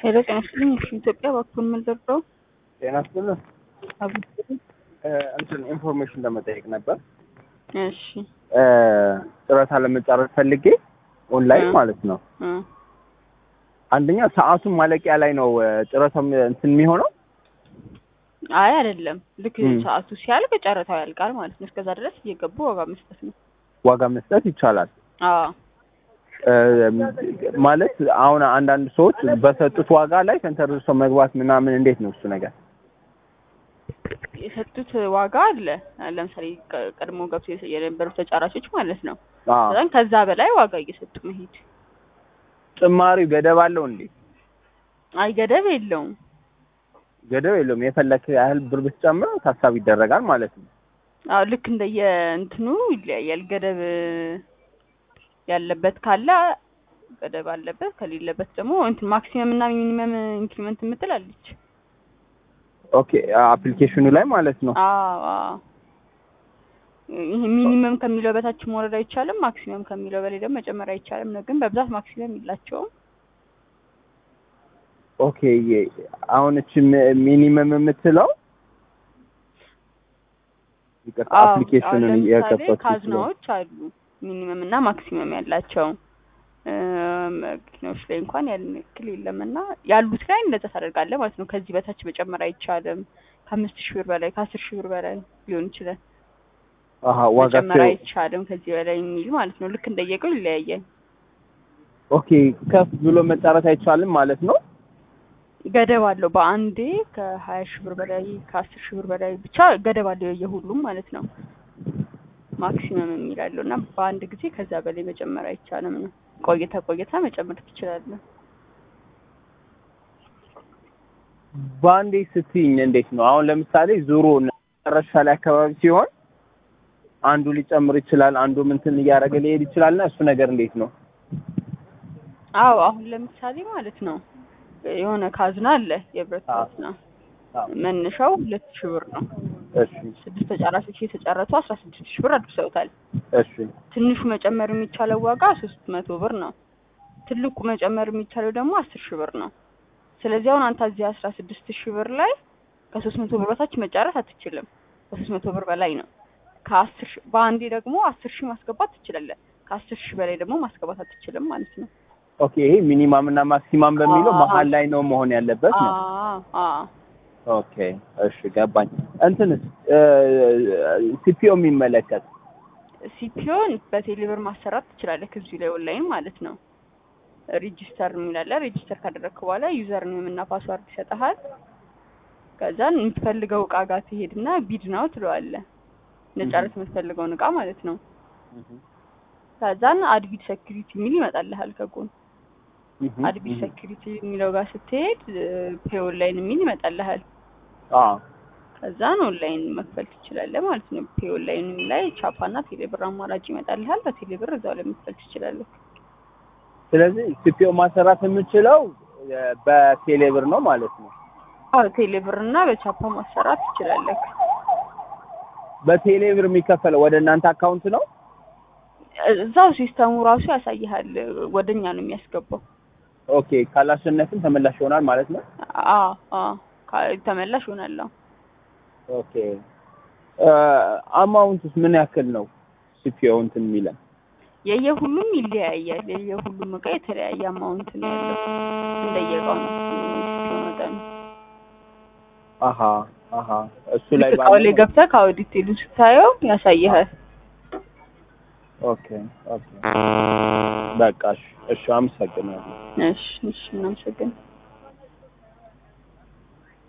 ሄሎ ጤና ይስጥልኝ። እሺ ኢትዮጵያ በኩል የምንደርሰው ጤና ይስጥልኝ። እንትን ኢንፎርሜሽን ለመጠየቅ ነበር። እሺ ጨረታ ለመጨረስ ፈልጌ ኦንላይን ማለት ነው። እ አንደኛ ሰዓቱን ማለቂያ ላይ ነው ጨረታው እንትን የሚሆነው። አይ አይደለም፣ ልክ እም። ሰዓቱ ሲያልቅ ጨረታው ያልቃል ማለት ነው። እስከዛ ድረስ እየገቡ ዋጋ መስጠት ነው። ዋጋ መስጠት ይቻላል አዎ እ፣ ማለት አሁን አንዳንድ ሰዎች በሰጡት ዋጋ ላይ ተንተርሰው መግባት ምናምን እንዴት ነው እሱ ነገር? የሰጡት ዋጋ አለ። ለምሳሌ ቀ- ቀድሞ ገብቶ የሰ- የነበሩ ተጫራቾች ማለት ነው። አዎ በጣም ከዛ በላይ ዋጋ እየሰጡ መሄድ ጭማሪው ገደብ አለው እንዴ? አይ ገደብ የለውም። ገደብ የለውም። የፈለክ ያህል ብር ብትጨምረው ታሳቢ ይደረጋል ማለት ነው። አዎ ልክ እንደየ እንትኑ ይለያያል። ገደብ ያለበት ካለ ገደብ አለበት፣ ከሌለበት ደግሞ እንትን ማክሲመም እና ሚኒመም ኢንክሪመንት የምትል አለች። ኦኬ አፕሊኬሽኑ ላይ ማለት ነው። አዎ አዎ። ይሄ ሚኒመም ከሚለው በታች መውረድ አይቻልም፣ ማክሲመም ከሚለው በላይ ደግሞ መጨመር አይቻልም ነው። ግን በብዛት ማክሲመም የላቸውም። ኦኬ የ- አሁን እቺ ሚ- ሚኒመም የምትለው ይቅርታ አዎ፣ አሁን አፕሊኬሽኑን ለምሳሌ የከፈቱት ካዝናዎች አሉ ሚኒመም እና ማክሲመም ያላቸው እ፣ መኪናዎች ላይ እንኳን ያን ያክል የለም እና ያሉት ላይ እንደዛ ታደርጋለህ ማለት ነው። ከዚህ በታች መጨመር አይቻልም። ከአምስት ሺህ ብር በላይ ከአስር ሺህ ብር በላይ ሊሆን ይችላል። አሀ ዋጋ መጨመር አይቻልም ከዚህ በላይ የሚል ማለት ነው። ልክ እንደየቀው ይለያያል። ኦኬ ከፍ ብሎ መጫረት አይቻልም ማለት ነው። ገደብ አለው። በአንዴ ከሀያ ሺህ ብር በላይ ከአስር ሺህ ብር በላይ ብቻ ገደብ አለው የየሁሉም ማለት ነው። ማክሲመም የሚላለው እና በአንድ ጊዜ ከዛ በላይ መጨመር አይቻልም ነው። ቆይታ ቆይታ መጨመር ትችላለህ። በአንዴ ስትይኝ እንዴት ነው? አሁን ለምሳሌ ዙሩ መጨረሻ ላይ አካባቢ ሲሆን አንዱ ሊጨምር ይችላል፣ አንዱ ምንትን እያደረገ ሊሄድ ይችላል እና እሱ ነገር እንዴት ነው? አዎ አሁን ለምሳሌ ማለት ነው የሆነ ካዝና አለ የብረት አዎ። ካዝና አዎ። መነሻው ሁለት ሺህ ብር ነው። እሺ ስድስት ተጫራቾች የተጫረቱ አስራ ስድስት ሺህ ብር አድርሰውታል። እሺ ትንሹ መጨመር የሚቻለው ዋጋ ሶስት መቶ ብር ነው። ትልቁ መጨመር የሚቻለው ደግሞ አስር ሺህ ብር ነው። ስለዚህ አሁን አንተ እዚህ አስራ ስድስት ሺህ ብር ላይ ከሶስት መቶ ብር በታች መጫረት አትችልም። ከሶስት መቶ ብር በላይ ነው። ከአስር ሺህ በአንዴ ደግሞ አስር ሺህ ማስገባት ትችላለህ። ከአስር ሺህ በላይ ደግሞ ማስገባት አትችልም ማለት ነው። ኦኬ ይሄ ሚኒማም እና ማክሲማም በሚለው አዎ። መሀል ላይ ነው መሆን ያለበት ነው። አዎ አዎ ኦኬ እሺ ገባኝ። እንትንስ ሲፒኦ የሚመለከት ሲፒዮን በቴሌብር ማሰራት ትችላለህ ከዚሁ ላይ ኦንላይን ማለት ነው። ሬጂስተር የሚላለ ሬጂስተር ካደረግክ በኋላ ዩዘር ኔም እና ፓስዋርድ ይሰጥሃል። ከዛን የምትፈልገው እቃ ጋር ትሄድና ቢድ ነው ትለዋለህ። መጨረስ የምትፈልገውን እቃ ማለት ነው። ከዛን አድቢድ ሴኩሪቲ የሚል ይመጣልሃል ከጎን አድቢድ ሴኩሪቲ የሚለው ጋር ስትሄድ ፔ ኦንላይን የሚል ይመጣልሃል። አዎ ከዛን ኦንላይን መክፈል ትችላለህ ማለት ነው። ፔ ኦንላይን ላይ ቻፓና ቴሌብር አማራጭ ይመጣልሃል። በቴሌብር እዛው ላይ መክፈል ትችላለህ። ስለዚህ ሲፒኦ ማሰራት የምችለው እ፣ በቴሌብር ነው ማለት ነው። አዎ ቴሌብር እና በቻፓ ማሰራት ትችላለህ። በቴሌብር የሚከፈለው ወደ እናንተ አካውንት ነው። እዛው ሲስተሙ ራሱ ያሳይሃል። ወደኛ ነው የሚያስገባው። ኦኬ ካላሸነፍን ተመላሽ ይሆናል ማለት ነው። አዎ አዎ ካ- ተመላሽ ይሆናል። አዎ። ኦኬ አማውንትስ ምን ያክል ነው? ሲፒኦ እንትን የሚለን የየሁሉም ይለያያል። የየሁሉም እቃ የተለያየ አማውንት ነው ያለው እንደየእቃው ነው ሲፒኦ መጠኑ። አሀ አሀ እሱ ላይ እቃው ላይ ገብተህ ከአውዲቴሉ ስታየው ያሳይሃል። ኦኬ ኦኬ በቃ እሺ እሺ አመሰግናለሁ። እሺ እሺ እናመሰግናለን።